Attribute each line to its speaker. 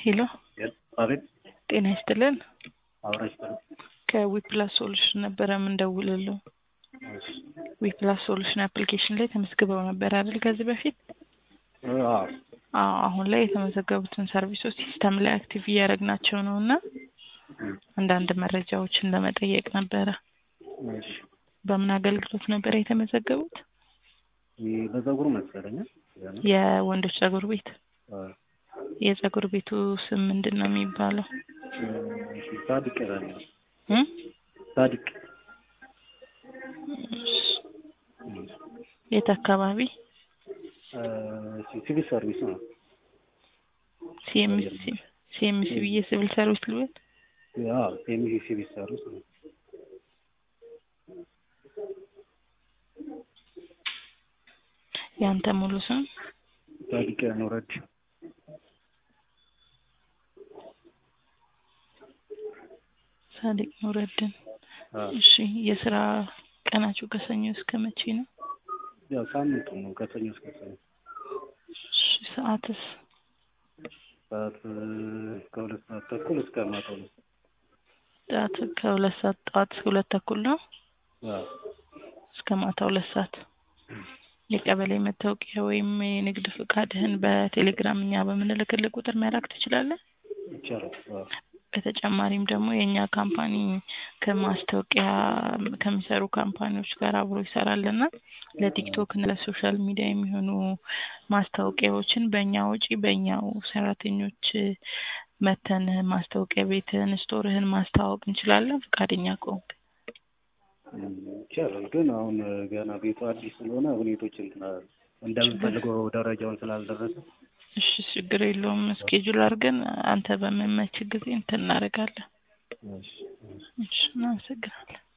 Speaker 1: ሄሎ
Speaker 2: አቤት
Speaker 1: ጤና ይስጥልን።
Speaker 2: አብራሽ በል
Speaker 1: ከዊፕላስ ሶሉሽን ነበረ የምንደውልለው። ዊፕላስ ሶሉሽን አፕሊኬሽን ላይ ተመዝግበው ነበር አይደል? ከዚህ በፊት
Speaker 2: አዎ
Speaker 1: አዎ። አሁን ላይ የተመዘገቡትን ሰርቪሶች ሲስተም ላይ አክቲቭ እያደረግናቸው ነው እና አንዳንድ መረጃዎችን ለመጠየቅ ነበረ።
Speaker 2: እሺ
Speaker 1: በምን አገልግሎት ነበረ የተመዘገቡት?
Speaker 2: ይህ በፀጉር መሰለኝ ያ ነው።
Speaker 1: የወንዶች ጸጉር ቤት።
Speaker 2: አዎ።
Speaker 1: የጸጉር ቤቱ ስም ምንድን ነው የሚባለው?
Speaker 2: እሺ ሳዲቅ ይላል።
Speaker 1: እም?
Speaker 2: ሳዲቅ
Speaker 1: የት አካባቢ?
Speaker 2: እሺ ሲቪል ሰርቪስ ነው።
Speaker 1: ሲኤምሲ ሲኤምሲ ብዬ ሲቪል ሰርቪስ ልበል?
Speaker 2: ያው ሲኤምሲ ሲቪል ሰርቪስ ነው።
Speaker 1: ያንተ ሙሉ ስም?
Speaker 2: ሳዲቅ ኑረድ
Speaker 1: ሳዲቅ ኑረድን።
Speaker 2: አዎ።
Speaker 1: እሺ የስራ ቀናችሁ ከሰኞ እስከ መቼ ነው?
Speaker 2: ያው ሳምንቱ ነው ከሰኞ እስከ ሰኞ።
Speaker 1: እሺ ሰዓትስ?
Speaker 2: ሰዓት ከሁለት ሰዓት ተኩል እስከ ማታ ሁለት
Speaker 1: ጠዋት ከሁለት ሰዓት ጠዋት እስከ ሁለት ተኩል ነው
Speaker 2: አዎ።
Speaker 1: እስከ ማታ ሁለት ሰዓት። የቀበሌ መታወቂያ ወይም የንግድ ፍቃድህን በቴሌግራም እኛ በምንልክልህ ቁጥር መላክ ትችላለህ።
Speaker 2: ይቻላል። አዎ።
Speaker 1: በተጨማሪም ደግሞ የእኛ ካምፓኒ ከማስታወቂያ ከሚሰሩ ካምፓኒዎች ጋር አብሮ ይሰራልና ለቲክቶክ እና ለሶሻል ሚዲያ የሚሆኑ ማስታወቂያዎችን በእኛ ወጪ በእኛው ሰራተኞች መተን ማስታወቂያ ቤትህን ስቶርህን ማስተዋወቅ እንችላለን ፈቃደኛ ከሆንክ።
Speaker 2: እም፣ ይቻላል ግን አሁን ገና ቤቱ አዲስ ስለሆነ ሁኔቶች እንትን እንደምንፈልገው ደረጃውን ስላልደረሰ
Speaker 1: እሺ ችግር የለውም። እስኬጁል አድርገን አንተ በሚመች ጊዜ እንትን እናደርጋለን።
Speaker 2: እሺ እሺ
Speaker 1: እሺ እናመሰግናለን።